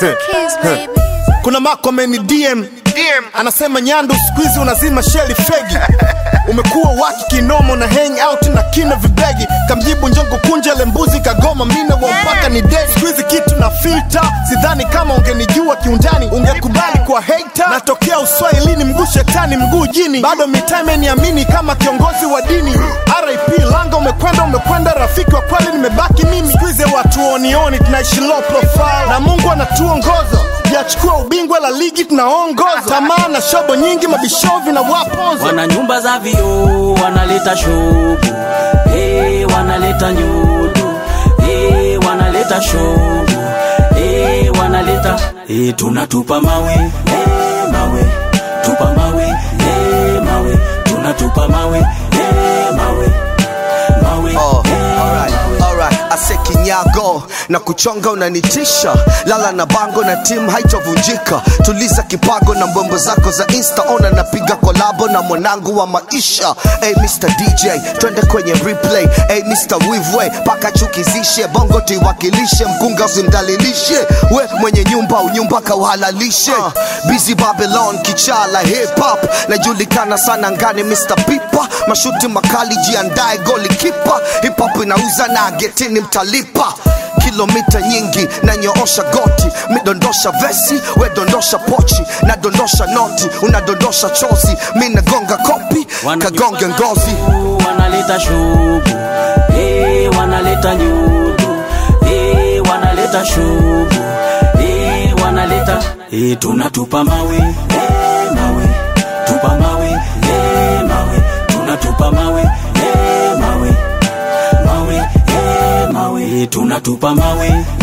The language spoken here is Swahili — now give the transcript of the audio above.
Kiss, baby. kuna mako ameni DM anasema nyandu skuizi unazima sheli fegi umekuwa waki kinomo na hang out na kina vibegi kamjibu njongo kunjele mbuzi kagoma mina wa mpaka ni dedi skuizi kitu na filter sidhani kama ungenijua kiundani ungekubali kwa hater natokea uswahilini mguu shetani mguu jini bado mitime niamini kama kiongozi wa dini rip langa umekwenda umekwenda rafiki wa kweli nimebaki mimi skuizi watu onioni tunaishi low profile na mungu anatuongoza yachukua ubingwa la ligi tunaongoza tamaa na shobo nyingi mabishovi na waponzo wana nyumba za vioo wanaleta shobu hey, wanaleta nyudu hey, wanaleta shobu hey, wanaleta hey, tunatupa mawe hey, mawe tupa mawe hey, mawe tunatupa mawe hey, mawe mawe Oh, hey, alright, alright. Ase kinyago na kuchonga unanitisha, lala na bango na timu haitovunjika. Tuliza kipago na mbombo zako za insta, ona napiga kolabo na mwanangu wa maisha. Hey Mr DJ, twende kwenye replay. Hey Mr Wivwe, paka chukizishe bongo tuiwakilishe, mkunga usimdalilishe. We mwenye nyumba unyumba kauhalalishe. Busy Babylon, kichala hip hop, najulikana sana ngani Mr Pipa, mashuti makali, jiandae goli kipa. Hip hop inauza na getini mtalipa kilomita nyingi na nyoosha goti midondosha vesi we dondosha pochi na dondosha noti unadondosha chozi mi nagonga kopi Wana kagonge nyumba za ngozi vioo, wanaleta shobu hey, wanaleta nyudu hey, wanaleta shobu hey, wanaleta hey, tunatupa mawe hey, mawe tupa mawe hey, mawe tunatupa mawe hey, mawe mawe hey, mawe hey, tunatupa mawe